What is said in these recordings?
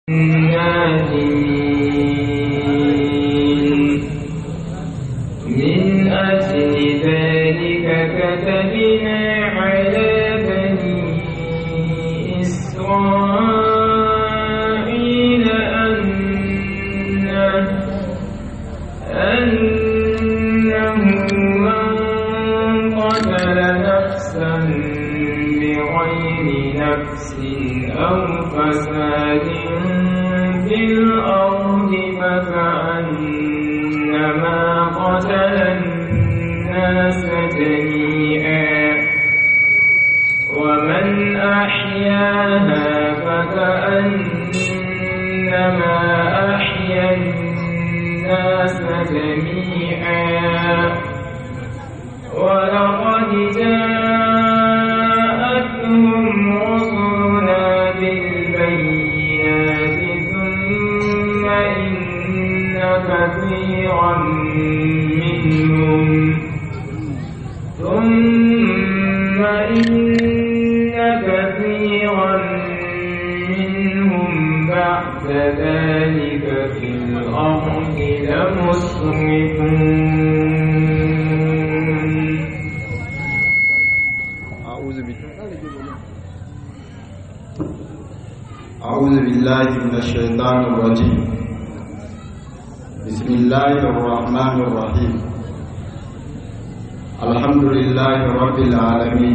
النادمين من أجل ذلك كتبنا على بني إسرائيل أنه أنه من قتل نفسا بغير نفس أو فساد في الأرض فكأنما قتل الناس جميعا ومن أحياها فكأنما أحيا الناس جميعا ولقد جاءتهم رسلنا بالبينات ثم إن كثيرا منهم ثم إن كثيرا منهم بعد ذلك في الأرض لمسرفون أعوذ بالله أعوذ بالله من الشيطان الرجيم بسم الله الرحمن الرحيم الحمد لله رب العالمين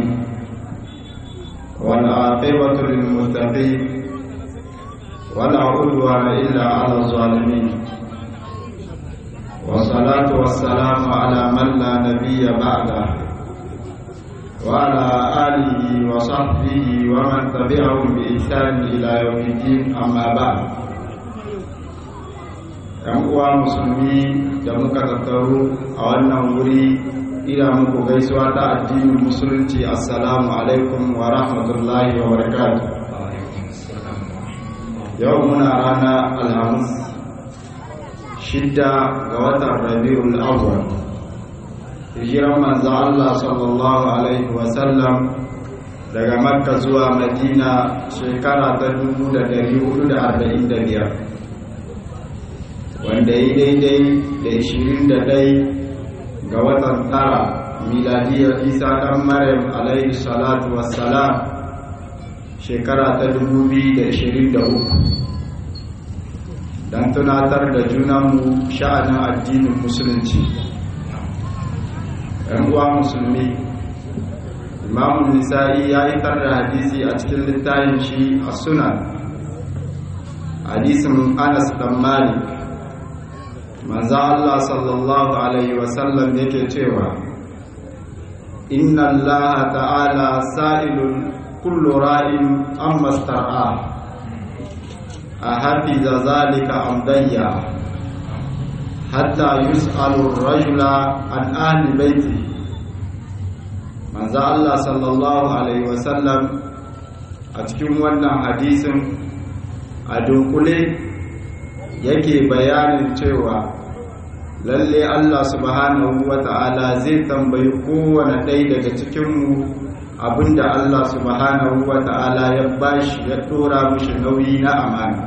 والعاقبة للمتقين ولا عدوان إلا على الظالمين والصلاة والسلام على من لا نبي بعده وعلى آله وصحبه ومن تبعهم بإحسان إلى يوم الدين أما بعد ‘Yan uwa musulmi da muka tattaru a wannan wuri ina muku gaisuwa ta addinin musulunci assalamu alaikum wa rahmatullahi wa barakatuh yau muna rana alhamis shidda ga watan rabi'ul awwal hijiran manzo Allah sallallahu alaihi wasallam daga makka zuwa madina shekara ta 1445 wanda yi daidai da 21 ga watan tara miladiyar isa dan maryam alaihi salatu wassalam shekara ta 2023 don tunatar da junanmu sha'anin addinin musulunci uwa musulmi imamun nisa'i ya yi da hadisi a cikin littafin shi a sunan hadisin anas dan malik manzo Allah sallallahu alaihi wasallam yake cewa inna allaha ta'ala sa'ilun kullu ra'in amma star'a a hafiza zalika amdayya hatta yus'alu ar-rajula an ahli baiti manzo Allah sallallahu alaihi wasallam a cikin wannan hadisin a dunkule yake bayanin cewa lalle Allah subhanahu wata'ala zai tambayi kowane ɗaya daga cikinmu abinda Allah subhanahu wata'ala ya bashi ya ɗora mishi nauyi na amana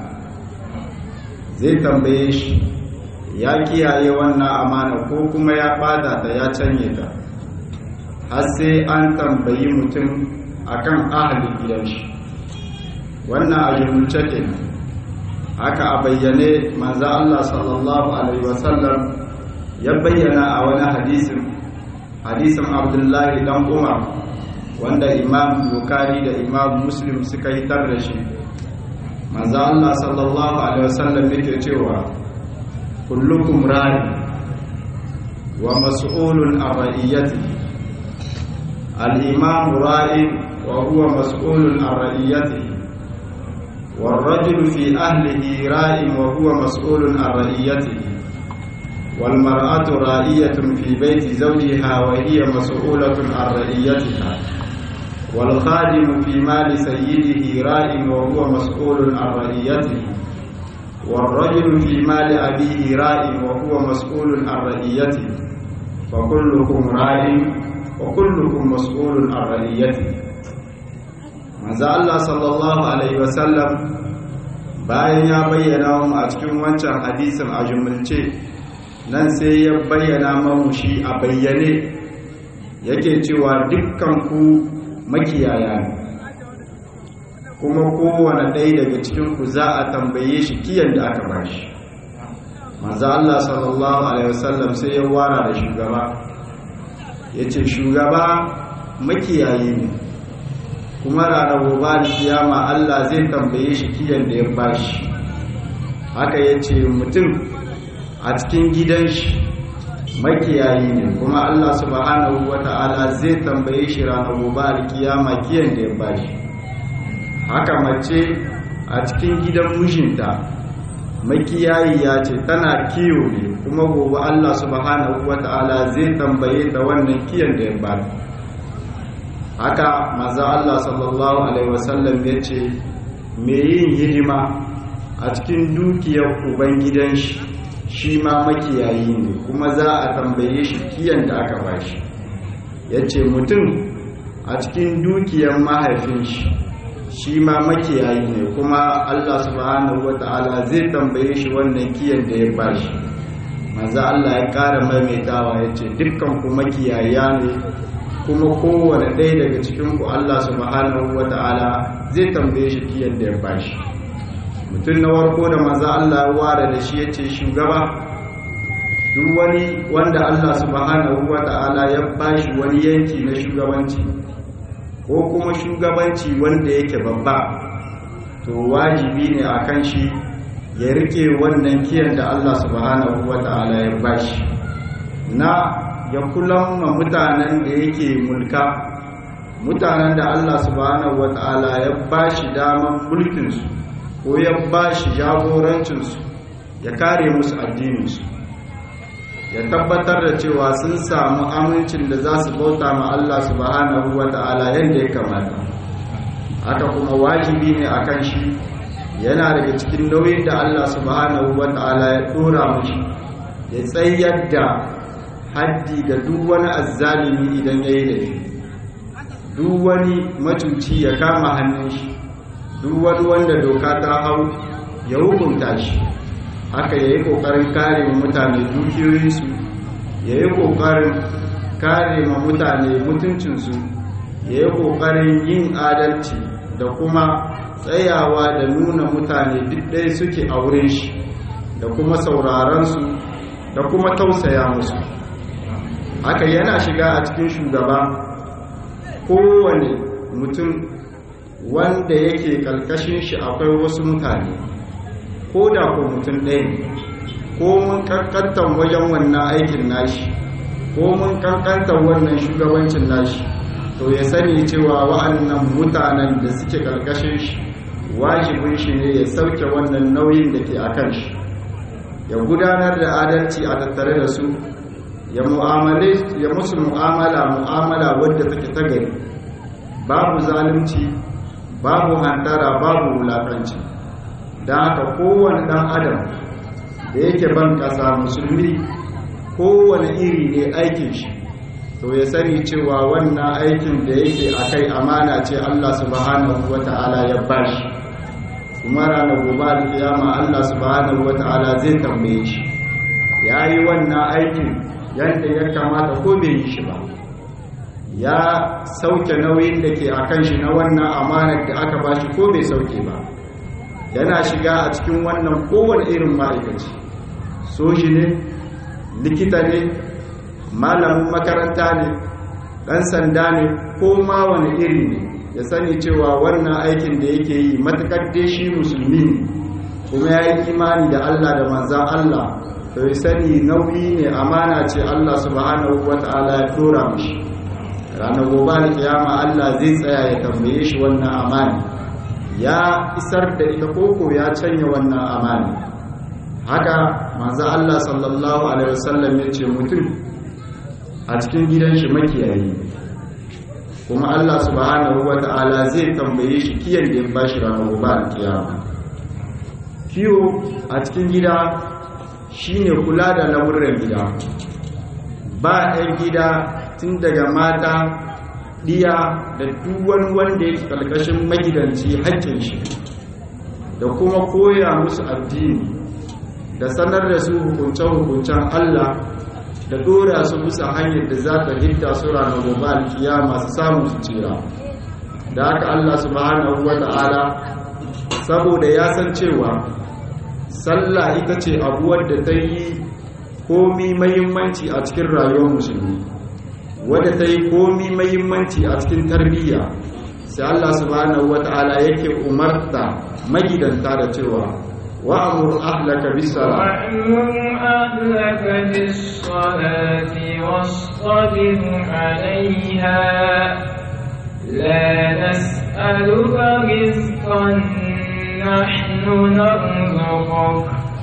zai tambaye shi ya kiyaye wannan amana ko kuma ya bada ta ya canye ta har sai an tambayi mutum akan ahalin gidan shi wannan a jumulce ke haka a bayyane manzo Allah sallallahu alaihi wasallam ya bayyana a wani hadisin hadisin Abdullahi dan Umar wanda Imam Bukhari da Imam Muslim suka yi tar da shi manzo Allah sallallahu alaihi wasallam yake cewa kullukum rari wa mas'ulun an ra'iyatihi al-imam ra'i wa huwa mas'ulun an ra'iyatihi والرجل في أهله راء وهو مسؤول عن رعيته والمرأة رائية في بيت زوجها وهي مسؤولة عن رعيتها والخادم في مال سيده راء وهو مسؤول عن رعيته والرجل في مال أبيه راء وهو مسؤول عن رعيته فكلكم راء وكلكم مسؤول عن رعيته manzo Allah sallallahu alaihi wasallam bayan ya bayyana mu a cikin wancan hadisin a jumulce nan sai ya bayyana mamu shi a bayyane yake cewa dukkan ku makiyaya ne kuma kowane ɗaya daga cikin ku za a tambaye shi kiyan da aka bashi manzo Allah sallallahu alaihi wasallam sai ya wara da shugaba yace shugaba makiyayi ne kuma ranar gobe kiyama Allah zai tambaye shi kiyan da ya bashi haka yace mutum a cikin gidan shi makiyayi ne kuma Allah subhanahu wata'ala zai tambaye shi ranar gobe kiyama kiyan da ya bashi haka mace a cikin gidan mijinta makiyayi ya ce tana kiyo ne kuma gobe Allah subhanahu wata'ala zai tambaye ta wannan kiyan da ya bata haka maza Allah sallallahu alaihi wasallam ya ce me yin hidima a cikin dukiyar ubangidan shi shi ma makiyayi ne kuma za a tambaye shi kiyan da aka bashi ya ce mutum a cikin dukiyar mahaifin shi shi ma makiyayi ne kuma Allah subhanahu wata'ala zai tambaye shi wannan kiyan da ya bashi maza Allah ya ƙara maimaitawa ya ce dukkan ku makiyaya ne kuma kowane ɗaya daga cikinku Allah subhanahu wa ta'ala zai tambaye shi kiyan da ya bashi mutum na warko da maza Allah ya ware da shi ya ce shugaba duk wani wanda Allah subhanahu wa ta'ala ya bashi wani yanki na shugabanci ko kuma shugabanci wanda yake babba to wajibi ne a kan shi ya rike wannan kiyan da Allah subhanahu wa ta'ala ya bashi na ya kulan ma mutanen da yake mulka mutanen da Allah subhanahu wata'ala ya ba shi daman mulkinsu ko ya ba shi jagorancinsu ya kare musu addininsu ya tabbatar da cewa sun samu amincin da za su bauta ma Allah subhanahu wata'ala yadda ya kamata haka kuma wajibi ne akan shi yana daga cikin nauyin da Allah subhanahu wata'ala ya dora mashi ya tsayar da haddi ga duk wani azzalimi idan ya yi laifi duk wani macuci ya kama hannun shi duk wani wanda doka ta hau ya hukunta shi haka ya yi ƙoƙarin kare ma mutane dukiyoyinsu ya yi ƙoƙarin kare ma mutane mutuncinsu ya yi ƙoƙarin yin adalci da kuma tsayawa da nuna mutane duk ɗaya suke a wurin shi da kuma saurarensu da kuma tausaya musu haka yana shiga a cikin shugaba kowane mutum wanda yake kalkashin shi akwai wasu mutane ko da ko mutum ɗaya ne ko mun kankantar wajen wannan aikin nashi ko mun kankantar wannan shugabancin nashi to ya sani cewa wa'annan mutanen da suke kalkashin shi wajibin shi ne ya sauke wannan nauyin da ke a kan shi ya gudanar da adalci a tattare da su ya mu'amale ya musu mu'amala mu'amala wadda take ta gari babu zalunci babu hantara babu wulakanci da haka kowane dan adam da yake ban kasa musulmi kowane iri ne aikin shi to ya sani cewa wannan aikin da yake akai amana ce Allah subhanahu wata'ala ya bashi kuma ranar gobe alkiyama Allah subhanahu wata'ala zai tambaye shi yayi wannan aikin yadda ya kamata ko bai yi shi ba ya sauke nauyin da ke a kan shi na wannan amanar da aka ba shi ko bai sauke ba yana shiga a cikin wannan kowane irin ma'aikaci soji ne likita ne malamin makaranta ne ɗan sanda ne ko ma wani iri ne ya sani cewa wannan aikin da yake yi matuƙar dai shi musulmi ne kuma ya yi imani da allah da manzan allah to ya sani nauyi ne amana ce Allah subhanahu wata'ala ya tura mishi ranar gobe da kiyama Allah zai tsaya ya tambaye shi wannan amani ya isar da ita koko ya canya wannan amani haka manzo Allah sallallahu alaihi wasallam ya ce mutum a cikin gidan shi makiyayi kuma Allah subhanahu wata'ala zai tambaye shi kiyan da ya bashi ranar gobe da kiyama kiyo a cikin gida shine kula da lamuran gida ba ɗan gida tun daga mata ɗiya da duwan wanda ya ƙarƙashin magidanci haƙƙin shi da kuma koya musu addini da sanar da su hukunce-hukuncen Allah da dora su bisa hanyar da za ta hidda su ranar gobe alkiyama su samu su tsira da haka Allah subhanahu wa ta'ala saboda ya san cewa sallah ita ce abuwar da ta yi komi mahimmanci a cikin rayuwar musulmi wadda ta yi komi mahimmanci a cikin tarbiyya sai Allah subhanahu wa ta'ala yake umarta magidanta da cewa wa'amur ahlaka bis salat وأمر أهلك بالصلاة واصطبر عليها لا نسألك رزقا نحن نرزقك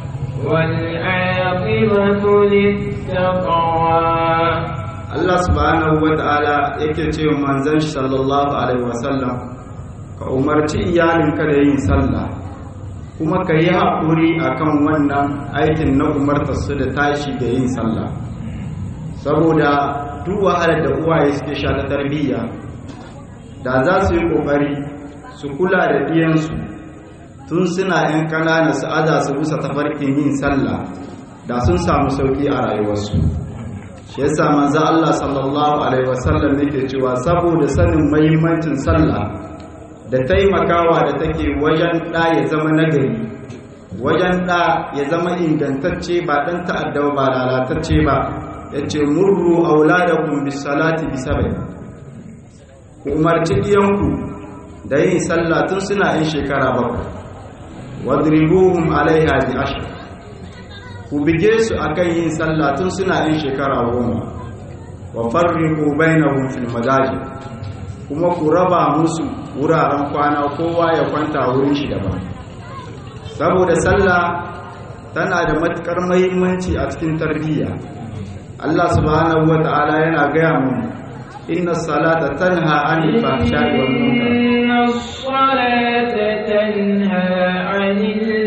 والعاقبة للتقوى Allah subhanahu wa ta'ala yake ce wa manzon shi sallallahu alaihi wasallam ka umarci iyalinka da yin sallah kuma ka yi haƙuri akan wannan aikin na umartar su da tashi da yin sallah saboda duk wahalar da uwaye suke sha ta tarbiyya da za su yi ƙoƙari su kula da ɗiyansu tun suna 'yan ƙanana su aza su bisa tafarkin yin sallah da sun samu sauƙi a rayuwarsu shi yasa manzo Allah sallallahu alaihi wasallam yake cewa saboda sanin muhimmancin sallah da taimakawa da take wajen da ya zama nagari wajen da ya zama ingantacce ba dan ta'adda ba lalatacce ba yace murru auladakum bis salati bi sab'i ku umarci diyanku da yin sallah tun suna yin shekara bakwai wadribuhum alaiha bi ashr ku bige su akan yin sallah tun suna yin shekara goma wa farriqu bainahum fil madaji kuma ku raba musu wuraren kwana kowa ya kwanta wurin shi daban saboda sallah tana da matukar muhimmanci a cikin tarbiyya Allah subhanahu wata'ala yana gaya mu inna salata tanha anil fahsha'i wal munkar إن الصلاة تنهى عن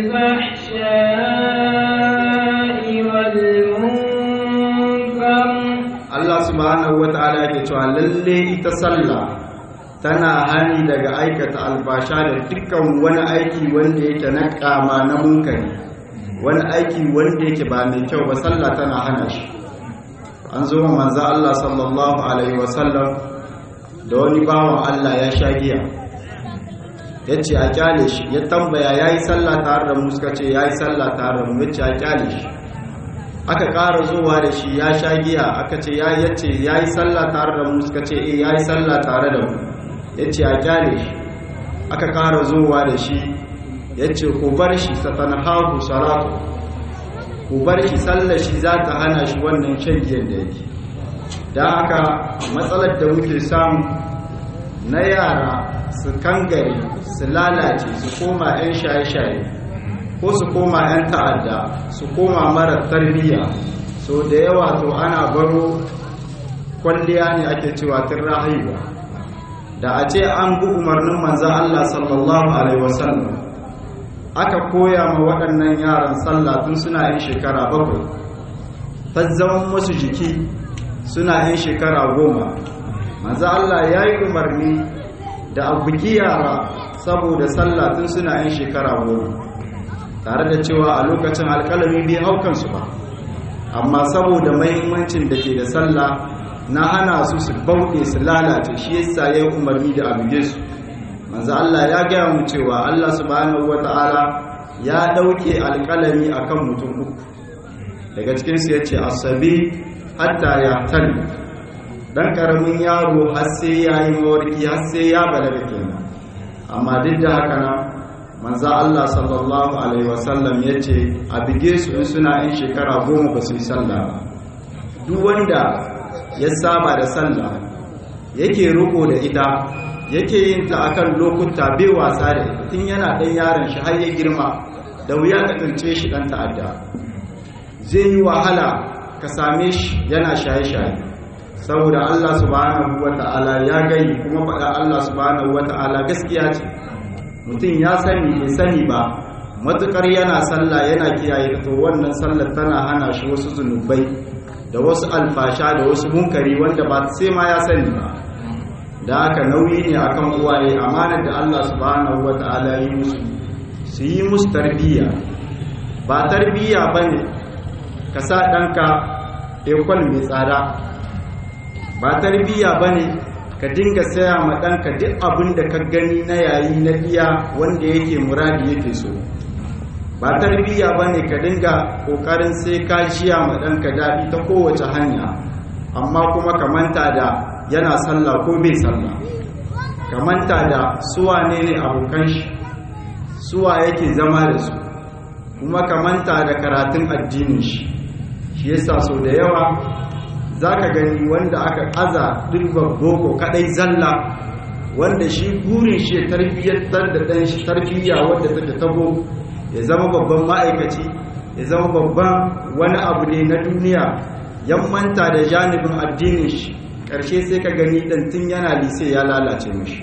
الفحشاء والمنكر Allah subhanahu wata'ala yake cewa lalle ita sallah tana hani daga aikata albasha da dukkan wani aiki wanda yake na kama na munkari wani aiki wanda yake ba mai kyau ba sallah tana hana shi an zo ma manzo Allah sallallahu alaihi wasallam da wani bawan Allah ya sha giya yace a kyale shi ya tambaya yayi sallah tare da mu suka ce yayi sallah tare da mu yace a kyale shi aka ƙara zuwa da shi ya sha giya aka ce ya yace ya yi sallah tare da mu suka ce eh ya yi sallah tare da mu ya ce a kyale shi aka ƙara zuwa da shi ya ce ku bar shi satanhahu salatu ku bar shi sallar shi za ta hana shi wannan shan giyan da yake da haka matsalar da muke samu na yara su kangare su lalace su koma 'yan shaye-shaye ko su koma 'yan ta'adda su koma mara tarbiyya so da yawa to ana baro kwalliya ne ake cewa tun rahiwa da a ce an bi umarnin manzan Allah sallallahu alaihi wasallam aka koya ma waɗannan yaran sallah tun suna yin shekara bakwai ta zama musu jiki suna yin shekara goma manzan Allah ya yi umarni da a bugi yara saboda sallah tun suna yin shekara goma tare da cewa a lokacin alkalami bai haukansu ba amma saboda mahimmancin da ke da sallah na hana su su bauɗe su lalace shi yasa ya yi umarni da abuge su manzo Allah ya gaya mu cewa Allah subhanahu wata'ala ya ɗauke alkalami akan mutum uku daga cikinsu ya ce asabi hatta ya tali dan karamin yaro har sai ya yi mawarki har sai ya balaga kenan amma duk da haka nan manzo Allah sallallahu alaihi wasallam ya ce a bige su in suna yin shekara goma ba su yi sallah ba duk wanda ya saba da sallah yake riko da ita yake yin ta akan lokuta bai wasa da ita tun yana ɗan yaron shi har ya girma da wuya ka tsince shi ɗan ta'adda zai yi wahala ka same shi yana shaye-shaye saboda Allah subhanahu wa ta'ala ya gani kuma faɗa Allah subhanahu wa ta'ala gaskiya ce mutum ya sani bai sani ba matukar yana sallah yana kiyaye to wannan sallar tana hana shi wasu zunubai da wasu alfasha da wasu munkari wanda ba sai ma ya sani ba da haka nauyi ne akan uwaye amanar da Allah subhanahu wata'ala yi musu su yi musu tarbiyya ba tarbiyya ba ne ka sa ɗanka ekol mai tsada ba tarbiyya ba ne ka dinga saya ma ɗanka duk abin da ka gani na yayi na iya wanda yake muradi yake so ba tarbiyya ba ne ka dinga ƙoƙarin sai ka jiya ma ɗanka daɗi ta kowace hanya amma kuma ka manta da yana sallah ko bai sallah ka manta da suwa ne ne abokan shi suwa yake zama da su kuma ka manta da karatun addinin shi shi yasa so da yawa za ka gani wanda aka aza dirban boko kadai zalla wanda shi burin shi ya tarbiyyantar da ɗan shi tarbiyya wadda take tabo ya zama babban ma'aikaci ya zama babban wani abu ne na duniya yan manta da janibin addinin shi ƙarshe sai ka gani ɗan tun yana lise ya lalace mishi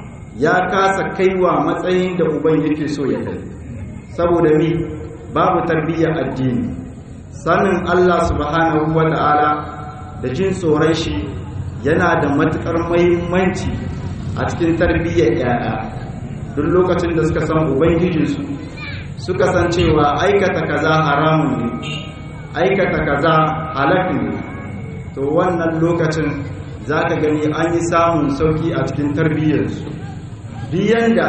ya kasa kaiwa matsayin da uban yake so ya kai saboda mi babu tarbiyyar addini sanin Allah subhanahu wa ta'ala da jin tsoron shi yana da matuƙar mahimmanci a cikin tarbiyyar ‘ya'ya duk lokacin da suka san ubangijinsu suka san cewa aikata kaza haramun ne aikata kaza halak ne to wannan lokacin za ka gani an yi samun sauki a cikin tarbiyyarsu biyan da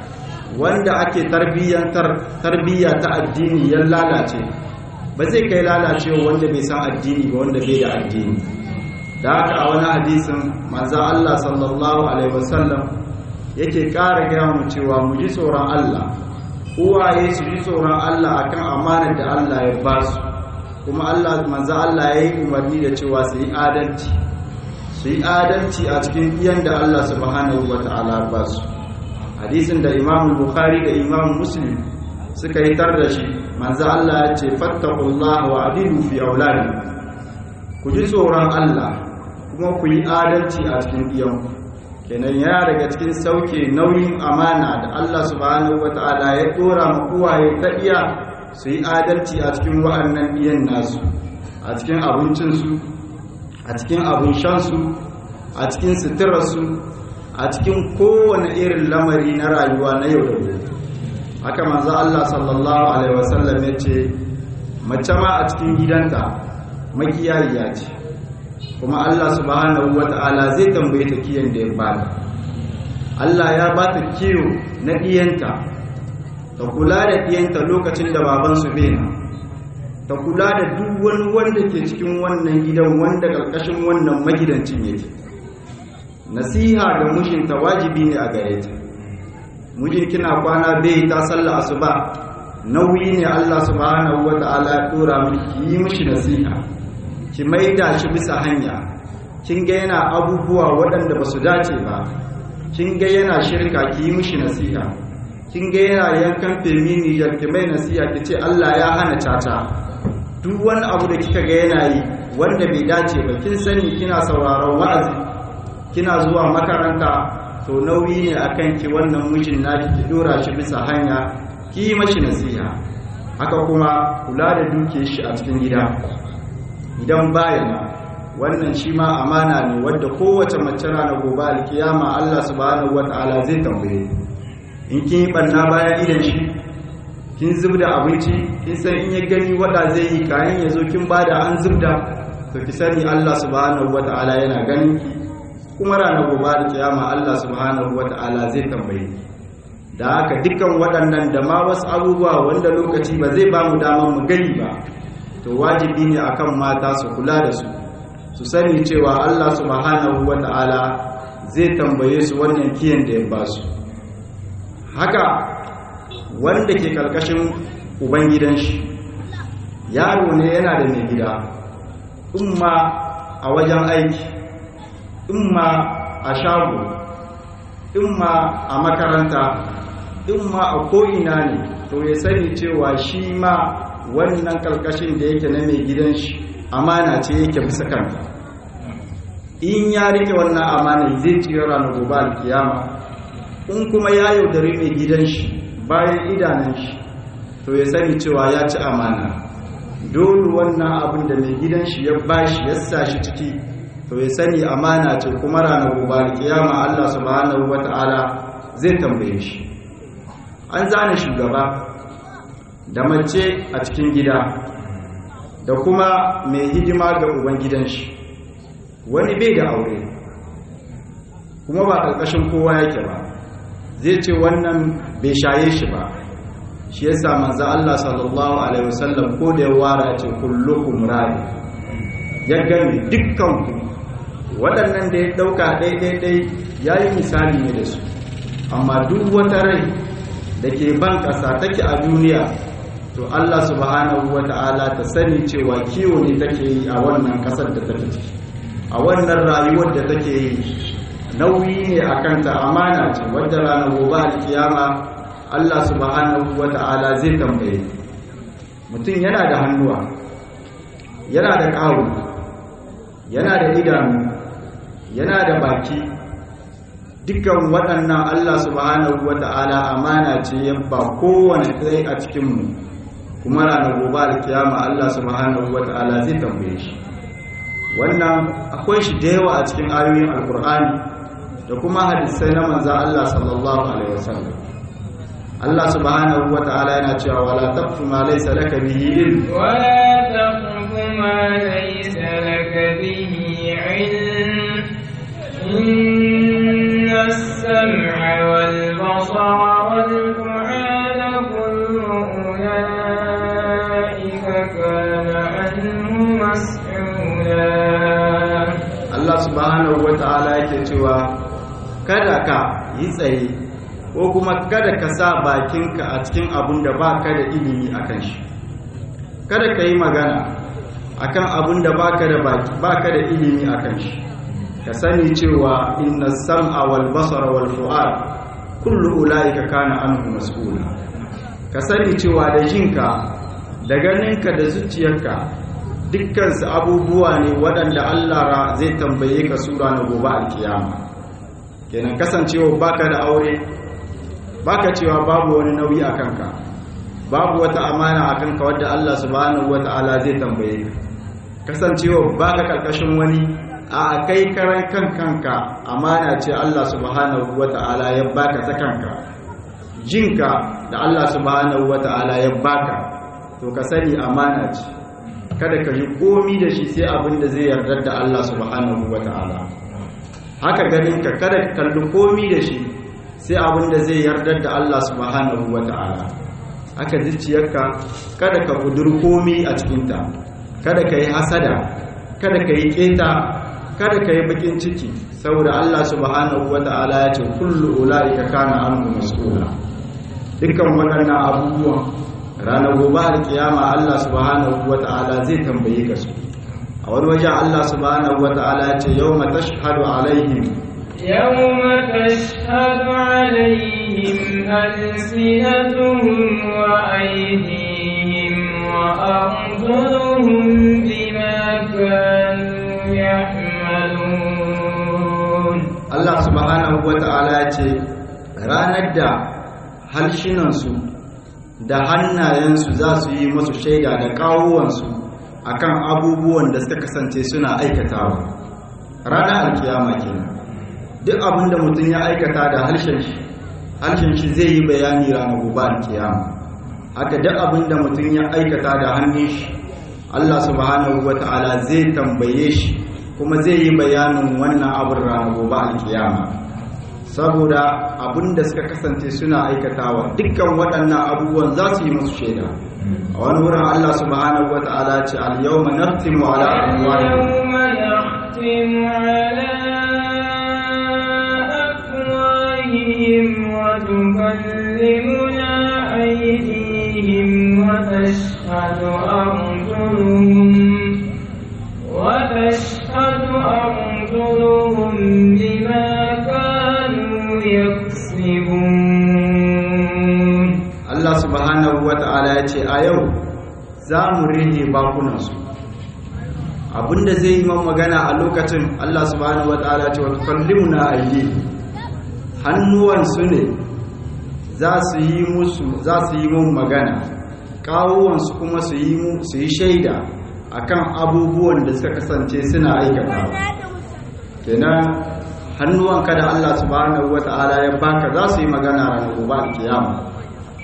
wanda ake tarbiyyantar tarbiyya ta addini ya lalace ba zai kai lalacewa wanda bai san addini ba wanda bai da addini da haka a wani hadisin manzo Allah sallallahu alaihi wasallam yake ƙara gaya mu cewa mu ji tsoron Allah uwaye su ji tsoron Allah akan amanar da Allah ya ba su kuma Allah manzo Allah ya yi umarni da cewa su yi adalci su yi adalci a cikin iyan da Allah subhanahu wata'ala ba su hadisin da Imam Bukhari da Imam Muslim suka yi tar da shi manzo Allah ya ce fattaqullaha wa adilu fi auladikum ku ji tsoron Allah kuma ku yi adalci a cikin iyanku kenan yana daga cikin sauke nauyin amana da Allah subhanahu wata'ala ya dora ma uwaye ta iya su yi adalci a cikin wa'annan iyan nasu a cikin abincinsu a cikin abin shansu a cikin suturarsu a cikin kowane irin lamari na rayuwa na yau da gobe haka manzo Allah sallallahu alaihi wasallam ya ce mace ma a cikin gidanta makiyayiya ce kuma Allah subhanahu wata'ala zai tambaye ta kiyan da ya bata Allah ya bata kiyo na diyanta ta kula da diyanta lokacin da baban su bena ta kula da duk wani wanda ke cikin wannan gidan wanda karkashin wannan magidancin yake nasiha ga mijinta wajibi ne a gare ta mijin kina kwana bai ta sallah asuba nauyi ne Allah subhanahu wata'ala ya dora miki yi mishi nasiha ki maida shi bisa hanya kin ga yana abubuwa waɗanda ba su dace ba kin ga yana shirka ki yi mishi nasiha kin ga yana yankan femini ya ki mai nasiha ki ce Allah ya hana caca duk wani abu da kika ga yana yi wanda bai dace ba kin sani kina sauraron wa'azi kina zuwa makaranta to nauyi ne akan ki wannan mijin naki ki dora shi bisa hanya ki yi mashi nasiha haka kuma kula da dukiyar shi a cikin gida idan bayana wannan shi ma amana ne wadda kowace mace rana gobe alkiyama Allah subhanahu wata'ala zai tambaye in kin yi banna bayan idan shi kin zubda abinci kin san in ya gani wada zai yi kayan ya zo kin bada an zubda to ki sani Allah subhanahu wata'ala yana ganin ki kuma ranar gobe alkiyama Allah subhanahu wata'ala zai tambaye ki da haka dukkan waɗannan da ma wasu abubuwa wanda lokaci ba zai ba mu damar mu gani ba to wajibi ne akan mata su kula da su su sani cewa Allah subhanahu wata'ala zai tambaye su wannan kiyan da ya ba su haka wanda ke karkashin ubangidan shi yaro ne yana da mai gida umma a wajen aiki umma a shago umma a makaranta umma a ko'ina ne to ya sani cewa shi ma wannan karkashin da yake na mai gidan shi amana ce yake bisa kanta in ya rike wannan amana zai tsira ranar gobe alkiyama in kuma ya yaudari mai gidan shi bayan idanun shi to ya sani cewa ya ci amana dole wannan abin da mai gidan shi ya bashi ya sa shi ciki to ya sani amana ce kuma ranar gobe alkiyama Allah subhanahu wata'ala zai tambaye shi an zane shugaba da mace a cikin gida da kuma mai hidima ga ubangidan shi wani bai da aure kuma ba ƙarƙashin kowa yake ba zai ce wannan bai shaye shi ba shi yasa manzo Allah sallallahu alaihi wasallam ko da ya wara ce kullukum ra'i ya gani dukkan ku waɗannan da ya ɗauka ɗai-ɗai-ɗai ya yi misali ne da su amma duk wata rai da ke ban ƙasa take a duniya to Allah subhanahu wa ta'ala ta sani cewa kiwo ne take yi a wannan ƙasar da take ciki a wannan rayuwar da take yi nauyi ne a kanta amana ce wadda ranar gobe alkiyama Allah subhanahu wa ta'ala zai tambaye mutum yana da hannuwa yana da ƙawo yana da idanu yana da baki dukkan waɗannan Allah subhanahu wa ta'ala amana ce ya ba kowane ɗaya a cikinmu kuma ranar gobe alkiyama Allah subhanahu wa ta'ala zai tambaye shi wannan akwai shi da yawa a cikin ayoyin alkur'ani da kuma hadisai na manzan Allah sallallahu alaihi wasallam Allah subhanahu wa ta'ala yana cewa wala taqfu ma laysa laka bihi ilm ولا تقف ما ليس لك به علم إن السمع والبصر والفؤاد كل أولئك كان عنه مسؤولا Allah subhanahu wa ta'ala yake cewa kada ka yi tsaye ko kuma kada ka sa bakinka a cikin abun da ba ka da ilimi a kan shi kada ka yi magana a kan abun da ba ka da ilimi a kan shi ka sani cewa inna sam'a wal basara wal fu'ad kullu ulaika kana anhu mas'ula ka sani cewa da jinka da ganinka da zuciyarka dukkansu abubuwa ne waɗanda Allah ra- zai tambaye ka sura na gobe alkiyama kenan kasancewa baka da aure baka cewa babu wani nauyi a kanka babu wata amana a kanka wadda Allah subhanahu wata'ala zai tambaye ka kasancewa baka karkashin wani a kai karan kan kanka amana ce Allah subhanahu wata'ala ya baka ta kanka jinka da Allah subhanahu wata'ala ya baka to ka sani amana ce kada ka yi komi da shi sai abin da zai yarda da Allah subhanahu wata'ala haka ganin ka kada ka kalli komi da shi sai abin da zai yarda da Allah subhanahu wata'ala haka zuciyarka kada ka kudur komi a cikinta kada ka yi hasada kada ka yi keta kada ka yi bakin ciki saboda Allah subhanahu wata'ala ya ce kullu ula'ika kana anhu mas'ula dukkan waɗannan abubuwan ranar gobe alkiyama Allah subhanahu wata'ala zai tambaye ka su a wani wajen Allah subhanahu wata'ala ya ce yawma tashhadu alaihim يوم تشهد عليهم ألسنتهم وأيديهم وأرجلهم بما كانوا يعملون Allah subhanahu wata'ala ya ce ranar da halshinansu da hannayensu za su yi masu shaida da kawuwansu akan abubuwan da suka kasance suna aikatawa ranar alkiyama kenan duk abin da mutum ya aikata da harshen shi harshen shi zai yi bayani ranar gobe alkiyama haka duk abin da mutum ya aikata da hannun shi Allah subhanahu wata'ala zai tambaye shi kuma zai yi bayanin wannan abin ranar gobe alkiyama saboda abin da suka kasance suna aikatawa dukkan waɗannan abubuwan za su yi musu shaida a wani wurin Allah subhanahu wata'ala ce al-yawma naftimu ala amwalihim يوم نختم على أفواههم وتكلمنا أيديهم وتشهد أرجلهم وتشهد أرجلهم بما كانوا يكسبون Allah subhanahu wata'ala ya ce a yau za mu rage bakunansu abinda zai yi man magana a lokacin Allah subhanahu wata'ala ce wata kallimuna ayi hannuwansu ne za su yi musu za su yi mun magana kawuwansu kuma su yi mu su yi shaida akan abubuwan da suka kasance suna aikatawa kenan hannuwanka da Allah subhanahu wata'ala ya baka za su yi magana ranar gobe alkiyama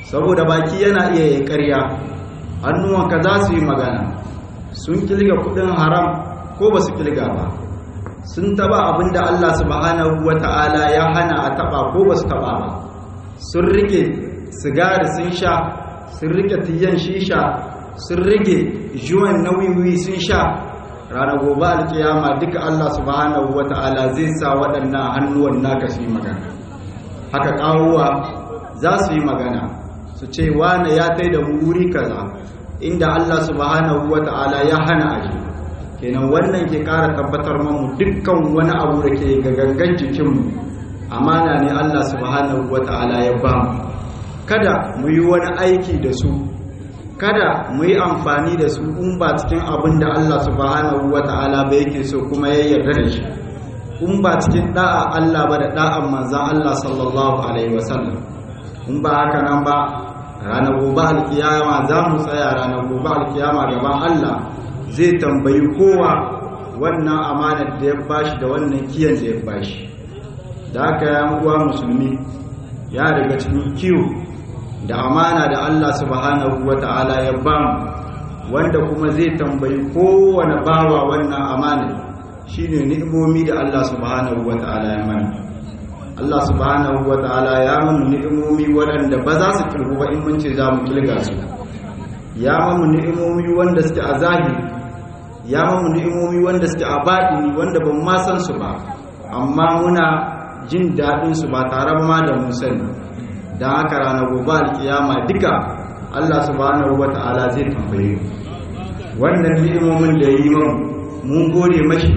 saboda baki yana iya yi ƙarya hannuwanka za su yi magana sun kilga kudin haram ko ba su kilga ba sun taba abin da Allah subhanahu wa ta'ala ya hana a taba ko ba su taba ba sun rike sigari sun sha sun rike tiyan shisha sun rike juwan nauyi sun sha ranar gobe alkiyama duka Allah subhanahu wa ta'ala zai sa waɗannan hannuwan naka su yi magana haka ƙawuwa za su yi magana su ce wane ya tai da wuri kaza inda Allah subhanahu wa ta'ala ya hana aji kenan wannan ke ƙara tabbatar mamu dukkan wani abu da ke ga gangan jikinmu amana ne Allah subhanahu wa ta'ala ya ba mu kada mu yi wani aiki da su kada mu yi amfani da su in ba cikin abin da Allah subhanahu wa ta'ala ba yake so kuma ya yarda da shi in ba cikin da'a Allah ba da da'an manzan Allah sallallahu alaihi wasallam in ba haka nan ba ranar gobe alkiyama za mu tsaya ranar gobe alkiyama gaban Allah zai tambayi kowa wannan amanar da ya bashi da wannan kiyan da ya bashi da haka ya uwa musulmi ya daga cikin kiwo da amana da Allah subhanahu wa ta'ala ya bamu wanda kuma zai tambayi kowane bawa wannan amanar shine ni'imomi da Allah subhanahu wa ta'ala ya mana Allah subhanahu wa ta'ala ya mana ni'imomi waɗanda ba za su kirgu ba in mun ce za mu kilga su ya mamu ni'imomi wanda suke a zahiri ya mamu ni'imomi wanda suke a baɗini wanda ban ma san su ba amma muna jin daɗin su ba tare ma da mun sani don haka ranar gobe alkiyama duka Allah subhanahu wa ta'ala zai tambaye wannan ni'imomin da yi mun mun gode mashi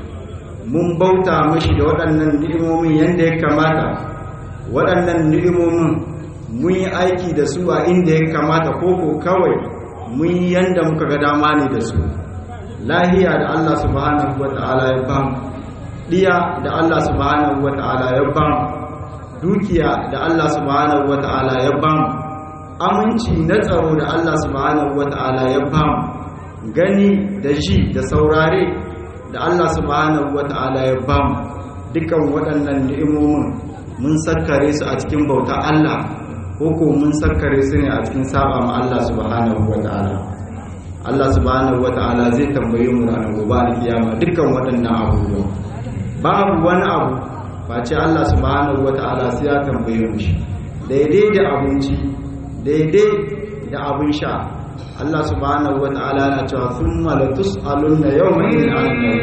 mun bauta mashi da waɗannan ni'imomin yadda ya kamata waɗannan ni'imomin mun yi aiki da su a inda ya kamata koko kawai mun yi yadda muka ga dama ne da su lahiya da Allah subhanahu wa ta'ala ya bamu ɗiya da Allah subhanahu wa ta'ala ya bamu dukiya da Allah subhanahu wa ta'ala ya bamu aminci na tsaro da Allah subhanahu wa ta'ala ya bamu gani da ji da saurare da Allah subhanahu wata'ala ya bamu dukan waɗannan ni'imomin mun sarkare su a cikin bauta Allah ko ko mun sarkare su ne a cikin saba ma Allah subhanahu wata'ala Allah subhanahu wata'ala zai tambaye mu ranar gobe alkiyama dukkan waɗannan abubuwa babu wani abu face Allah subhanahu wata'ala sai ya tambaye mu shi daidai da abinci daidai da abin sha Allah subhanahu wa ta'ala na cewa thumma la tus'alunna yawma idhin 'anil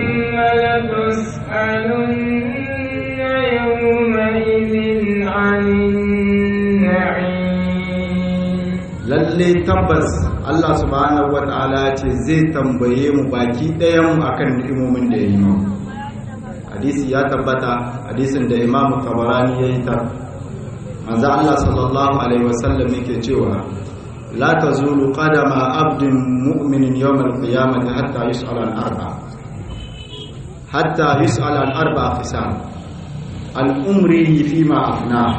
lalle tabbas Allah subhanahu wa ta'ala ce zai tambaye mu baki ɗayan mu akan ni'imomin da ya yi mu hadisi ya tabbata hadisin da Imam Tabarani ya yi ta manzo Allah sallallahu alaihi wasallam yake cewa لا تزول قدم عبد مؤمن يوم القيامة حتى يسأل عن أربع حتى يسأل عن أربع خصال عن أمره فيما أفناه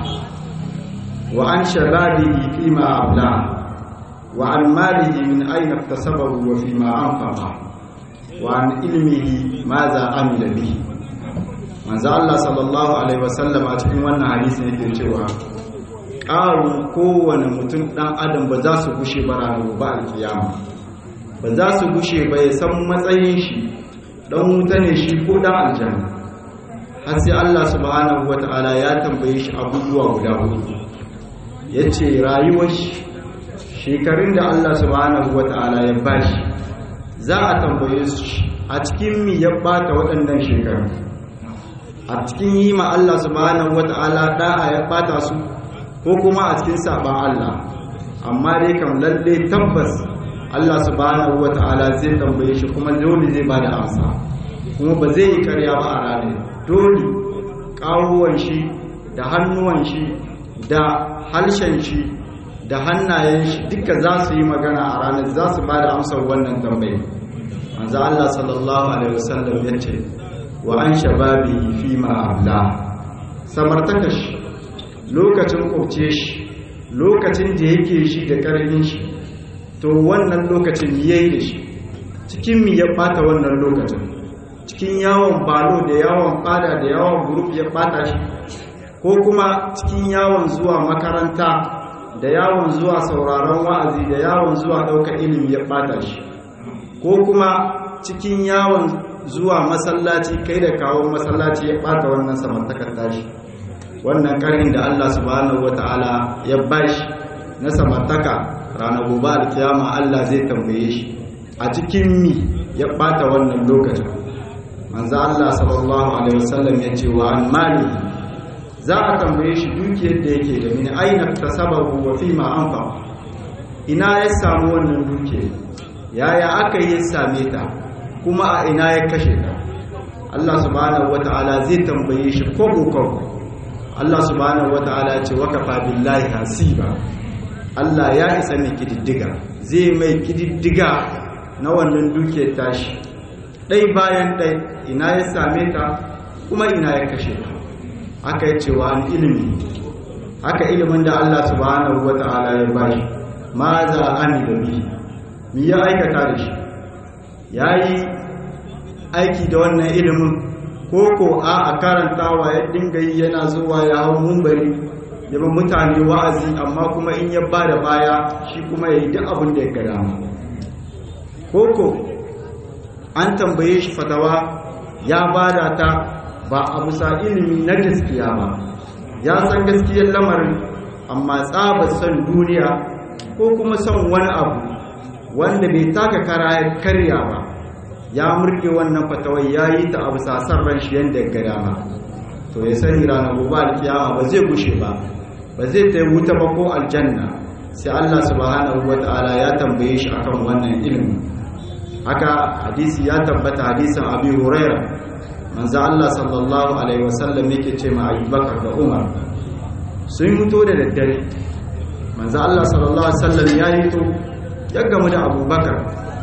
وعن شبابه فيما أبلاه وعن ماله من أين اكتسبه وفيما أنفقه وعن علمه ماذا عمل به manzo Allah sallallahu alaihi wasallam a cikin wannan hadisi yake cewa ƙarin kowane mutum ɗan adam ba za su gushe ba ranar ba alkiyama ba za su gushe ba ya san matsayin shi ɗan wuta ne shi ko ɗan aljanna har sai Allah subhanahu wata'ala ya tambaye shi abubuwa guda hudu ya ce rayuwar shi shekarun da Allah subhanahu wata'ala ya bashi za a tambaye su a cikin mi ya bata waɗannan shekaru a cikin yi ma Allah subhanahu wata'ala da'a ya bata su ko kuma a cikin saban Allah amma dai kam lalle tabbas Allah subhanahu wata'ala zai tambaye shi kuma dole zai bada amsa kuma ba zai yi karya ba a ranar dole kawuwan shi da hannuwan shi da harshen shi da hannayen shi duka za su yi magana a ranar za su bada amsar wannan tambayi manzo Allah sallallahu alaihi wasallam ya ce wa an shababi fi ma abla samartaka shi lokacin kwabce shi lokacin da yake shi da ƙarfin shi to wannan lokacin ya yi da shi cikin mi ya ɓata wannan lokacin cikin yawon balo da yawon fada da yawon guruf ya ɓata shi ko kuma cikin yawon zuwa makaranta da yawon zuwa sauraron wa'azi da yawon zuwa ɗaukar ilimi ya ɓata shi ko kuma cikin yawon zuwa masallaci kai da kawo masallaci ya ɓata wannan samartakar tashi wannan ƙarnin da Allah subhanahu wata'ala ya bashi na samartaka ranar gobe alkiyama Allah zai tambaye shi a cikin mi ya ɓata wannan lokacin manzo Allah sallallahu alaihi wasallam ya ce wa an mali za a tambaye shi dukiyar da yake da min aina tasabahu wa fi ma anfa ina ya samu wannan dukiyar yaya aka yi same ta kuma a ina ya kashe ta Allah subhanahu wata'ala zai tambaye shi kogo kogo Allah subhanahu wata'ala ce wakafa billahi hasiba Allah ya isa mai kididdiga zai mai kididdiga na wannan dukiyar tashi ɗai bayan ɗai ina ya same ta kuma ina ya kashe ta aka yi cewa an ilimi haka ilimin da Allah subhanahu wata'ala ya bashi ma za a da bihi mi ya aikata da shi ya yi aiki da wannan ilimin ko ko a a karantawa ya dinga yi yana zuwa ya hau mumbari yaba mutane wa'azi amma kuma in ya ba da baya shi kuma ya yi duk abin da ya gada ko ko an tambaye shi fatawa ya bada ta ba a bisa ilimi na gaskiya ba ya san gaskiyar lamarin amma tsaba son duniya ko kuma son wani abu wanda bai taka kara ya karya ba ya murke wannan fatawai ya yi ta abu sasar ran shi yadda ya gada ma to ya sani ranar gobe alkiyama ba zai gushe ba ba zai ta wuta ba ko aljanna sai Allah subhanahu wata'ala ya tambaye shi akan wannan ilimin haka hadisi ya tabbata hadisin abi huraira manzo Allah sallallahu alaihi wasallam yake ce ma Abubakar da Umar sun fito da daddare manzo Allah sallallahu alaihi wasallam ya yi to ya gamu da Abubakar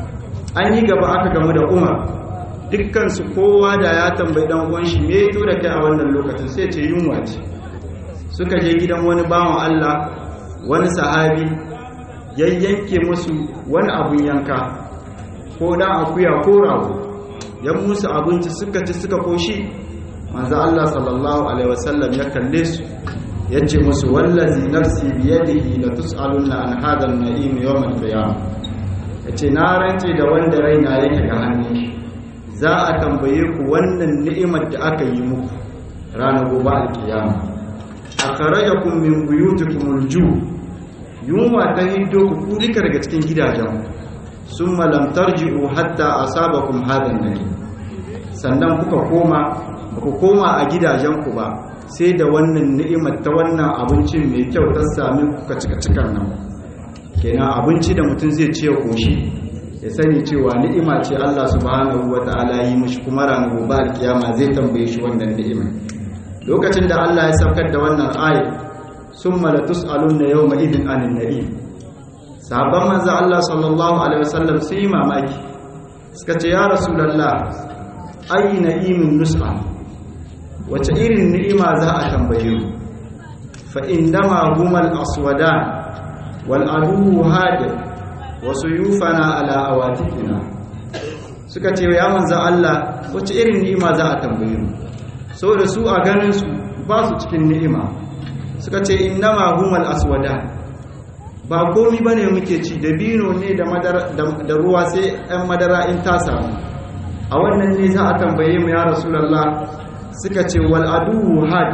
an yi gaba aka gamu da Umar dukkan su kowa da ya tambayi dan uwan shi me to da kai a wannan lokacin sai ce yunwa ce suka je gidan wani bawan Allah wani sahabi yayyanke musu wani abun yanka ko dan akuya ko rago ya musu abinci suka ci suka koshi manzo Allah sallallahu alaihi wasallam ya kalle su yace musu wallazi nafsi biyadihi la tusaluna an hada an-na'im yawm al-qiyamah yace na rance da wanda raina yake ga hannu za a tambaye ku wannan ni'imar da aka yi muku ranar gobe al-qiyama akhrajakum min buyutikum al-ju' yunwa ta hiddo ku duka daga cikin gidajen sun malam tarji'u hatta asabakum hadan nabi sannan kuka koma ba ku koma a gidajenku ba sai da wannan ni'imar ta wannan abincin mai kyau ta sami kuka cika cikar nan kenan abinci da mutum zai ce koshi ya sani cewa ni'ima ce Allah subhanahu wata'ala yi mishi kuma ranar gobe alkiyama zai tambaye shi wannan ni'ima lokacin da Allah ya saukar da wannan ayat summa latus'alunna yawma idin anin na'im sahabban manzo Allah sallallahu alaihi wasallam su yi mamaki suka ce ya rasulullah ayi na'imin nus'a wace irin ni'ima za a tambaye mu fa indama humal aswadan wal adu hadir wa suyufana ala awatikina suka ce ya manzo Allah wace irin ni'ima za a tambaye mu saboda su a ganin su ba su cikin ni'ima suka ce indama humal aswadan ba komi bane muke ci dabino ne da ruwa sai 'yan madara in ta samu a wannan ne za a tambaye mu ya rasulallah suka ce wal aduhu had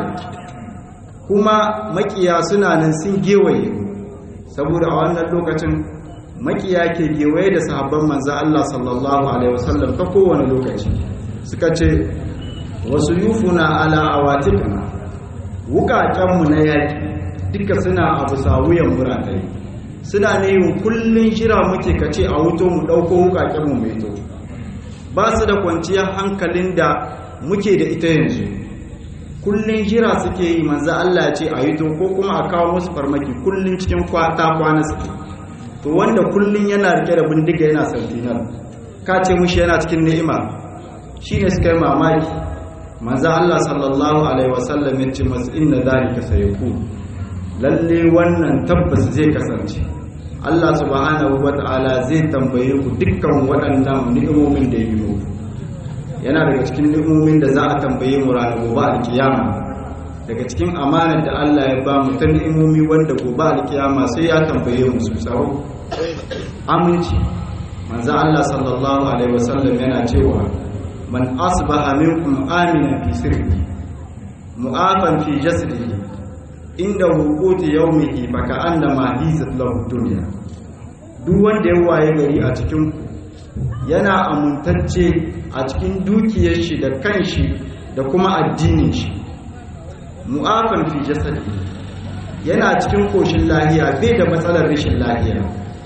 kuma makiya suna nan sun gewaye saboda a wannan lokacin makiya ke gewaye da sahabban manzo Allah sallallahu alaihi wasallam ta kowane lokaci suka ce wasu yufuna ala awatikna wukakenmu na yaki duka suna abu sawuyan muratai suna ne yin kullun shira muke kace a wuto mu dauko wukakenmu mai to ba su da kwanciyar hankalin da muke da ita yanzu kullun jira suke yi manzo Allah ce a yito ko kuma a kawo musu farmaki kullun cikin kwata kwana suke to wanda kullun yana rike da bindiga yana santinar ka ce mushi yana cikin ni'ima shine suka yi mamaki manzo Allah sallallahu alaihi wasallam ya ce masu inna zalika sayakun lalle wannan tabbas zai kasance Allah subhanahu wata'ala zai tambaye ku dukkan waɗannan ni'imomin da yi muku yana daga cikin ni'imomin da za a tambaye mu ranar gobe alkiyama daga cikin amanar da Allah ya ba mu ta ni'imomi wanda gobe alkiyama sai ya tambaye mu su tsaro aminci manzo Allah sallallahu alaihi wasallam yana cewa man asbaha minkum aminan fi sirri mu'afan fi jasadihi inda hukuti yaumihi baka annama hizat lahu dunya duk wanda ya waye gari a cikin yana amuntacce a cikin dukiyar shi da kanshi da kuma addinin shi mu'afan fi jasadi yana cikin koshin lahiya bai da matsalar rashin lahiya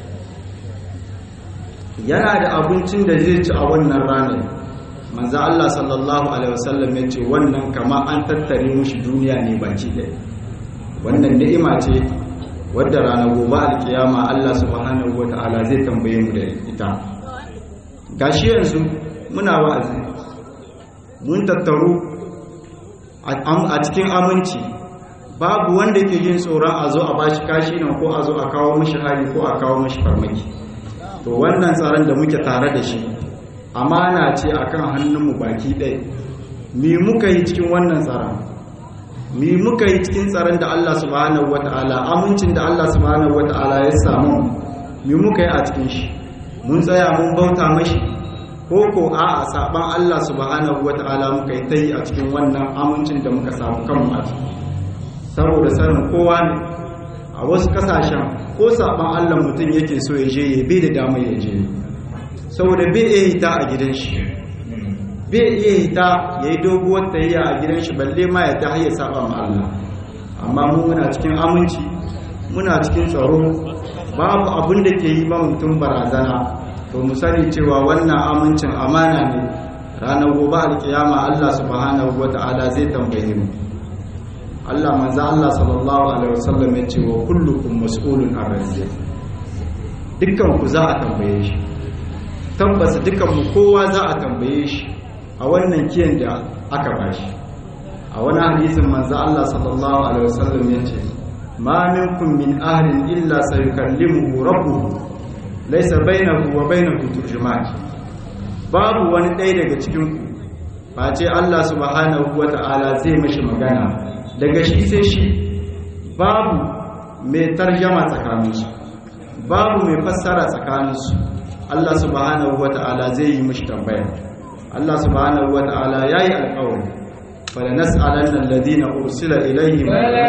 yana da abincin da zai ci a wannan ranar manzo Allah sallallahu alaihi wasallam ya ce wannan kama an tattare mushi duniya ne baki ɗaya wannan ni'ima ce wadda ranar gobe alkiyama Allah subhanahu wata'ala zai tambaye mu da ita gashi yanzu muna wa'azi mun tattaru a cikin aminci babu wanda ke jin tsoron a zo a bashi kashi nan ko a zo a kawo mashi hari ko a kawo mashi farmaki to wannan tsaron da muke tare da shi amana ce akan hannunmu baki ɗaya me muka yi cikin wannan tsaron me muka yi cikin tsaron da Allah subhanahu wata'ala amincin da Allah subhanahu wata'ala ya samu me muka yi a cikin shi mun tsaya mun bauta mashi ko ko a a saban Allah subhanahu wata'ala muka yi ta yi a cikin wannan amincin da muka samu kanmu a ciki saboda sanin kowa ne a wasu kasashen ko saban Allah mutum yake so ya je ya bai da damar ya je saboda bai iya hita a gidan shi bai iya hita ya yi doguwar tayayya a gidan shi balle ma ya ta ya saba ma Allah amma mu muna cikin aminci muna cikin tsaro babu abin da ke yi ba mutum barazana to mu sani cewa wannan amincin amana ne ranar gobe alkiyama Allah subhanahu wata'ala zai tambaye mu Allah manzo Allah sallallahu alaihi wasallam ya ce wa kullukum mas'ulun an razzaq dukkan ku za a tambaye shi tabbas dukkan mu kowa za a tambaye shi a wannan kiyan da aka bashi a wani hadisin manzo Allah sallallahu alaihi wasallam ya ce ma minkum min ahadin illa sayukallimuhu rabbuhu laysa bainahu wa bainahu turjuman babu wani ɗaya daga cikin ku face Allah subhanahu wata'ala zai mishi magana daga shi sai shi babu mai tarjama tsakaninsu babu mai fassara tsakaninsu Allah subhanahu wata'ala zai yi mishi tambaya Allah subhanahu wata'ala yayi alƙawari fala nas'alanna alladhina ursila ilayhim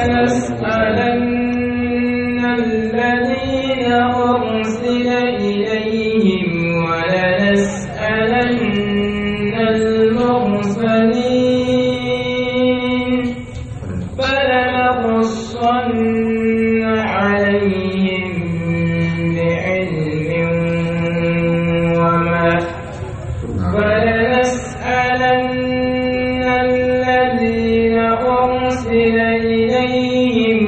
فلنسألن الذين أرسل إليهم ولنسألن المرسلين فلنقصن عليهم بعلم وما فلنسألن الذين أرسل إليهم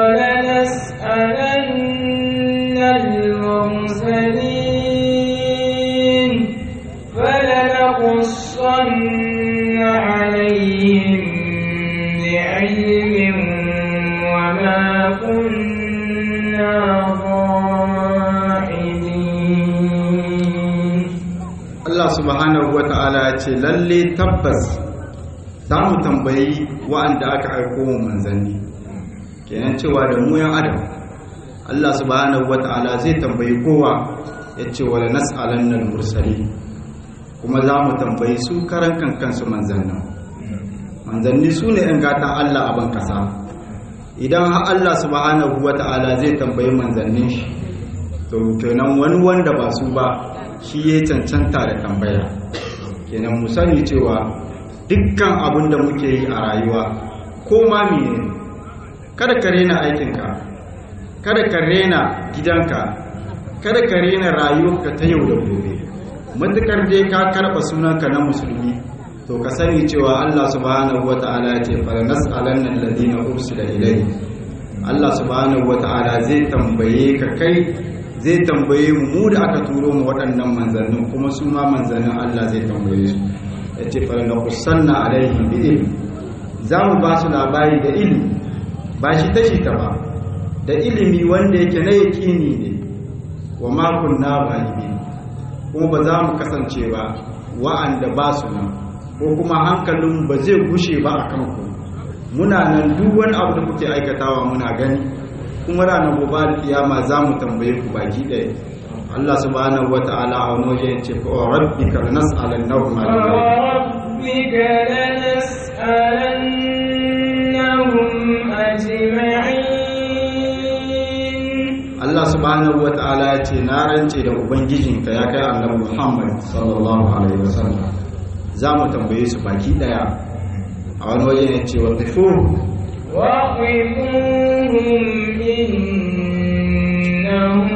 ولنسألن المرسلين فلنقصن عليهم بعلم وما كنا ضائعين Allah subhanahu wata'ala ya ce lalle tabbas za mu tambayi wa'anda aka aiko mu manzanni kenan cewa da mu yan adam Allah subhanahu wata'ala zai tambayi kowa ya ce wala nas'alanna mursali kuma za mu tambayi su karan kankansu manzannin manzanni su ne ‘yan gatan Allah a ban kasa idan har Allah subhanahu wata'ala zai tambayi manzannin shi to kenan wani wanda ba su ba shi ya cancanta da tambaya kenan mu sani cewa dukkan abin da muke yi a rayuwa ko ma mene kada ka rena aikinka kada ka rena gidanka kada ka rena rayuwarka ta yau da gobe matukar dai ka karɓa sunanka na musulmi to ka sani cewa Allah subhanahu wata'ala ya ce fara nas'alanna alladhina ursila ilayhi Allah subhanahu wata'ala zai tambaye ka kai zai tambaye mu mu da aka turo mu waɗannan manzannin kuma su ma manzannin Allah zai tambaye su ya ce fara na kusanna alaihim bi ilmi za mu ba su labari da ilimi ba shi tashi ta ba da ilimi wanda yake na yaƙini ne wa makon na balibi kuma ba za mu kasance ba wa'anda ba su nan ko kuma hankalin ba zai gushe ba a kanku muna nan duk wani abu da kuke aikatawa muna gani kuma ranar gobe kiyama za mu tambaye ku baki ɗaya Allah subhanahu wa ta'ala a wani waje ya ce fa rabbika lanas'alannahum ajma'in فوربك لنسألنهم أجمعين Allah subhanahu wa ta'ala ya ce na rance da ubangijinka ya kai annabi Muhammad sallallahu alaihi wasallam za mu tambaye su baki daya a wani waje ne ce wa tafu وقفوهم إنهم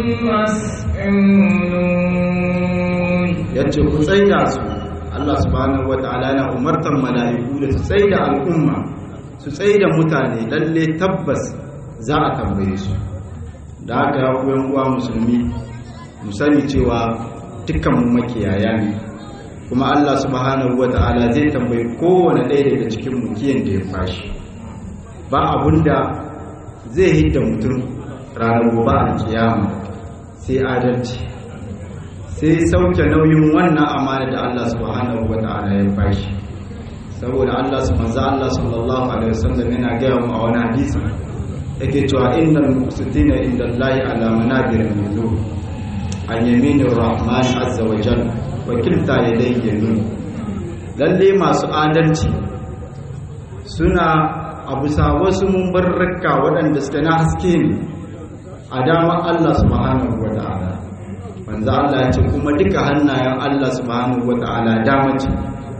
مسؤولون ya ce ku tsaida su Allah subhanahu wa ta'ala yana umartar mala'iku da su tsaida al'umma su tsaida mutane lalle tabbas za a tambaye su da haka ya kuyan uwa musulmi mu sani cewa dukkan mu makiyaya ne kuma Allah subhanahu wata'ala zai tambayi kowane ɗaya daga cikin mu kiyan da ya fashi ba abunda zai hidda mutum ranar gobe a kiyama sai adalci sai sauke nauyin wannan amana da Allah subhanahu wata'ala ya fashi saboda Allah su manzo Allah sallallahu alaihi wasallam yana gaya mu a wani hadisi yake cewa innal muqsitina inda Allah ala manabir min nur an yaminir rahman azza wa jalla wa kilta yadayhi yamin lalle masu adalci suna a bisa wasu mumbarraka waɗanda suke na haske ne a dama Allah subhanahu wa ta'ala manzo Allah ya ce kuma duka hannayen Allah subhanahu wa ta'ala dama ce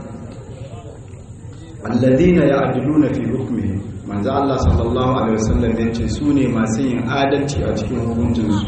alladhina ya'diluna fi hukmihim manzo Allah sallallahu alaihi wasallam ya ce su ne masu yin adalci a cikin hukuncinsu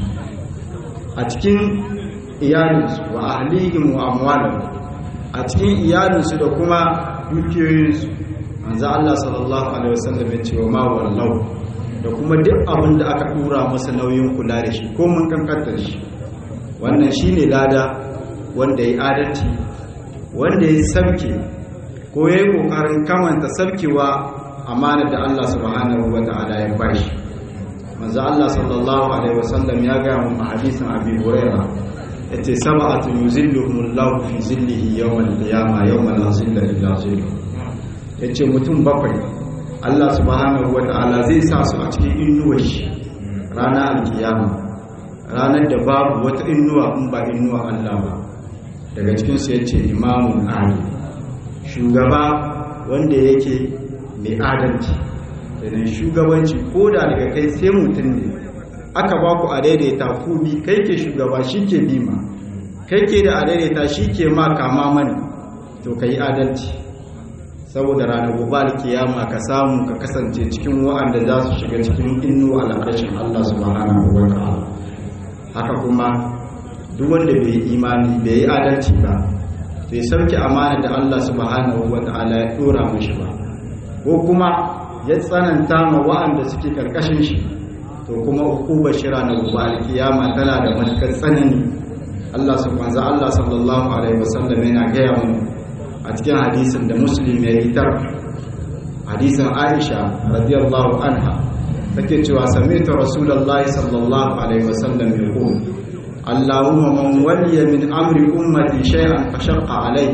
a cikin iyalinsu wa ahlihim wa amwalihim a cikin iyalinsu da kuma dukiyoyinsu manzo Allah sallallahu alaihi wasallam ya ce wa ma wallahu da kuma duk abin da aka dura masa nauyin kula da shi ko mun kankanta shi wannan shine lada wanda ya adalci wanda ya sabke ko ya yi kokarin kamanta sabkewa amana da Allah subhanahu wa ta'ala ya bashi manzo Allah sallallahu alaihi wasallam ya ga mu hadisin Abi Hurairah yace sab'atu yuzilluhumullahu fi zillihi yawmal qiyamah yawma la zilla illa zilluh yace mutum bakwai Allah subhanahu wa ta'ala zai sa su a cikin inuwar shi ranar alkiyama ranar da babu wata inuwa in ba inuwa Allah ba daga cikin su yace imamun adil shugaba wanda yake mai adalci idan shugabanci ko da daga kai sai mutum ne aka ba ku a daidaita ku bi kai ke shugaba shi ke bima kai ke da a daidaita shi ke ma kama mani to ka yi adalci saboda ranar gobe kiyama ka samu ka kasance cikin wa'anda za su shiga cikin innu al'arshin Allah subhanahu wa ta'ala haka kuma duk wanda bai yi imani bai yi adalci ba bai sauke amana da Allah subhanahu wa ta'ala ya dora mishi ba ko kuma ya tsananta ma wa'anda suke karkashin shi to kuma ukubar shira na gobe alkiyama tana da matukar tsanani Allah subhanahu Allah sallallahu alaihi wasallam yana gaya mu a cikin hadisin da muslim ya yi tar hadisin Aisha radiyallahu anha take cewa sami'tu rasulullahi sallallahu alaihi wasallam yaqul اللهم من ولي من أمر أمتي شيئا فشق عليه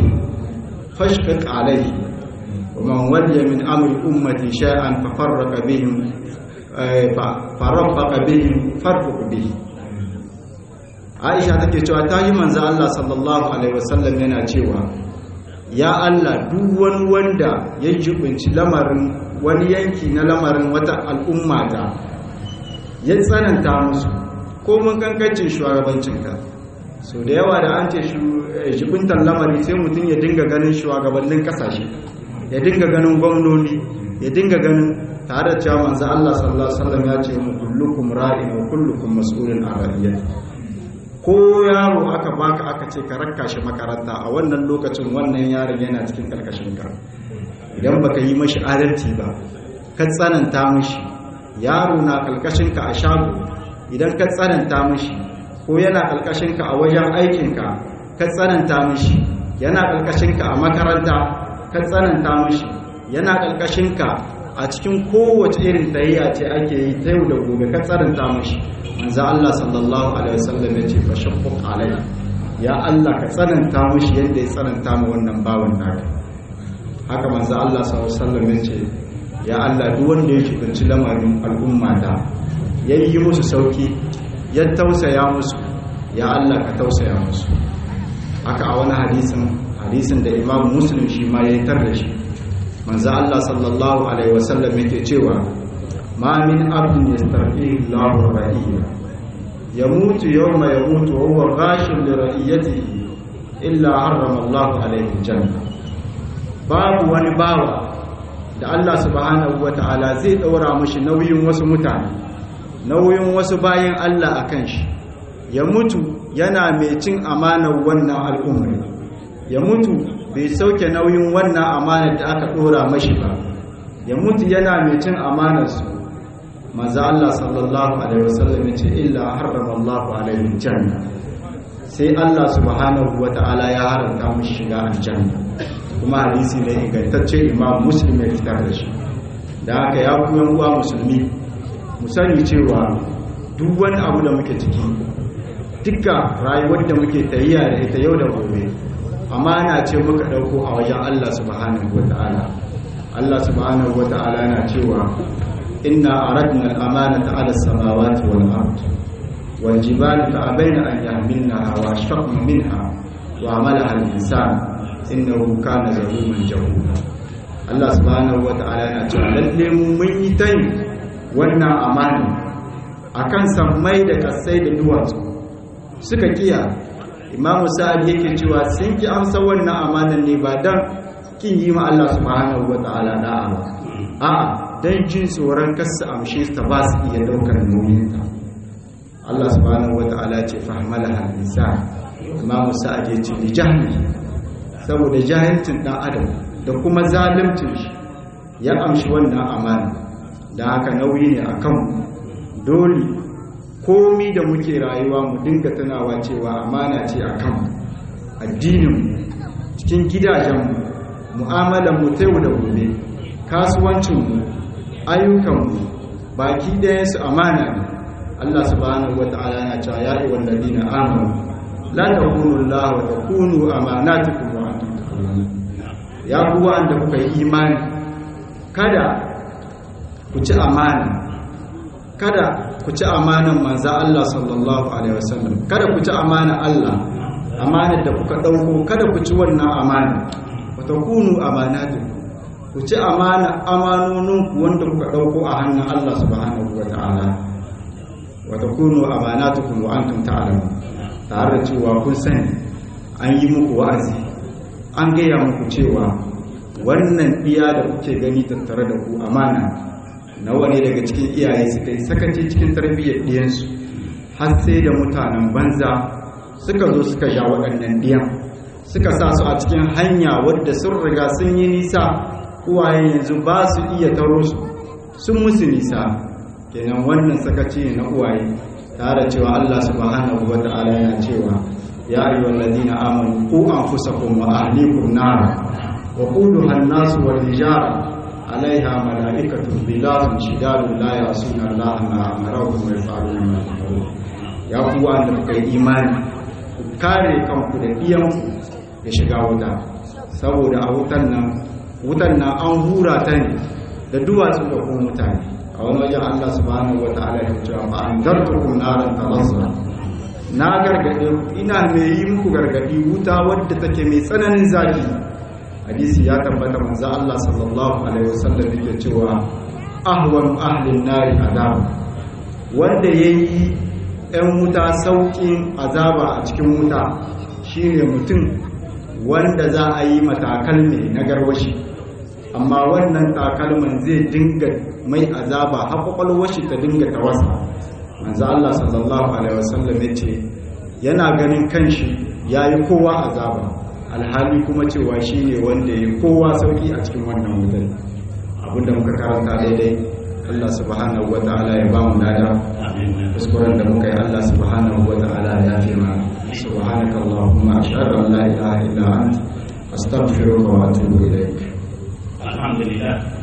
فاشقق عليه ومن ولي من أمر أمتي شيئا ففرق بهم فرفق بهم فرفق به Aisha take cewa ta yi manzo Allah sallallahu alaihi wasallam yana cewa ya Allah duk wani wanda ya jibinci lamarin wani yanki na lamarin wata al'umma ta ya tsananta musu ko mun kankancin shugabancinka so da yawa da an ce shibintan lamari sai mutum ya dinga ganin shugabannin kasashe ya dinga ganin gwamnoni ya dinga ganin tare da cewa manzo Allah sallallahu alaihi wasallam ya ce mu kullukum ra'in wa kullukum mas'ulun an ra'iyati ko yaro aka baka aka ce ka rakka shi makaranta a wannan lokacin wannan yaron yana cikin karkashin ka idan baka yi mashi adalci ba ka tsananta mashi yaro na karkashin ka a shago idan ka tsananta mashi ko yana ka a wajen aikinka ka tsananta mashi yana ka a makaranta ka tsananta mashi yana ka a cikin kowace irin tayayya ce ake yi ta yau da gobe ka tsananta mashi manzo Allah sallallahu alaihi wasallam ya ce fashaqq alai ya Allah ka tsananta mashi yadda ya tsananta ma wannan bawan naka haka manzo Allah sallallahu alaihi wasallam ya ce ya Allah duk wanda ya kibanci lamarin al'ummata ya yi musu sauki ya tausaya musu ya Allah ka tausaya musu haka a wani hadisin hadisin da imam muslim shi ma ya yi tar da shi manzo Allah sallallahu alaihi wasallam yake cewa ma min abdin yastarfihi Allahu ra'iyya yamutu yawma yamutu wa huwa ghashun li ra'iyatihi illa harrama Allahu alaihi janna babu wani bawa da Allah subhanahu wata'ala zai daura mashi nauyin wasu mutane nauyin wasu bayan Allah akan shi ya mutu yana mai cin amanar wannan al'ummar ya mutu bai sauke nauyin wannan amanar da aka dora mashi ba ya mutu yana mai cin amanarsu maza Allah sallallahu alaihi wasallam ya ce illa harrama Allahu alaihi janna sai Allah subhanahu wata'ala ya haramta mashi shiga aljanna kuma hadisi ne ingantacce imam muslim ya fitar da shi da haka ya kuma uwa musulmi mu sani cewa duk wani abu da muke ciki duka rayuwar da muke tayyiya da ita yau da gobe amana ce muka dauko a wajen Allah subhanahu wata'ala Allah subhanahu wata'ala yana cewa inna aradna al-amanata 'ala as-samawati wal ard wal jibali fa'abayna an yahmilnaha wa ashfaqna minha wa 'amalaha al-insan innahu kana zaluman jahula Allah subhanahu wata'ala yana cewa lalle mu mun yi tayi wannan amana akan sammai da kasai da duwatsu suka kiya imamu sa'ad yake cewa sun ki amsa wannan amanan ne ba dan kin yi ma Allah subhanahu wata'ala da'a ba a'a dan jin tsoron kasa amshe ta ba su iya daukar nauyin ta Allah subhanahu wata'ala ce fahimala al-insan imamu sa'ad ya ce li jahli saboda jahilcin dan adam da kuma zalimcin shi ya amshi wannan amana da haka nauyi ne akan dole komi da muke rayuwa mu dinga tunawa cewa amana ce akan addinin cikin gidajenmu mu'amalar mu ta yau da gobe kasuwancinmu ayyukanmu baki ɗaya su amana ne Allah subhanahu wata'ala na cewa ya yi walladina amanu la takunu Allah wa takunu amanatukum wa antum ta'lamun ya ku wanda kuka yi imani kada ku ci amana kada ku ci amanan manzo Allah sallallahu alaihi wasallam kada ku ci amana Allah amanar da kuka dauko kada ku ci wannan amana wa takunu amanatukum ku ci amana amanoninku wanda kuka dauko a hannun Allah subhanahu wata'ala wa takunu amanatukum wa antum ta'lamun tare da cewa kun sani an yi muku wa'azi an gaya muku cewa wannan iya da kuke gani tattare da ku amana nawa ne daga cikin iyaye suka yi sakaci cikin tarbiyyar ɗiyansu har sai da mutanen banza suka zo suka ja waɗannan ɗiyan suka sa su a cikin hanya wadda sun riga sun yi nisa uwayen yanzu ba su iya taro su sun musu nisa kenan wannan sakaci ne na uwaye tare cewa Allah subhanahu wa ta'ala yana cewa ya ayyuhal ladina amanu qu anfusakum wa ahlikum nara wa quluha an-nas wal hijara alaiha malaikatun bilatun shidadun la yasuna Allah ma amarahum wa yaf'aluna ma yu'marun ya ku wanda kuka yi imani ku kare kanku da iyanku da shiga wuta saboda a wutan nan wutan nan an hura ta ne da duwatsu da kuma mutane a wani wajen Allah subhanahu wa ta'ala ya cewa fa an dartukum naran talazza na gargade ku ina mai yi muku gargadi wuta wadda take mai tsananin zafi hadisi ya tabbata manzo Allah sallallahu alaihi wasallam yake cewa ahwan ahlin nari azab wanda yayi ɗan wuta saukin azaba a cikin wuta shine mutum wanda za a yi matakal ne na garwashi amma wannan takalman zai dinga mai azaba har kwakwalwar shi ta dinga tawasa manzo Allah sallallahu alaihi wasallam ya ce yana ganin kanshi yayi kowa azaba alhali kuma cewa shine wanda yayi kowa sauki a cikin wannan wutar abinda muka karanta daidai Allah subhanahu wataala ya ba mu lada kuskuren da muka yi Allah subhanahu wataala ya fi mana subhanaka allahumma ashhadu an la ilaha illa anta astaghfiruka wa atubu ilaik alhamdulillah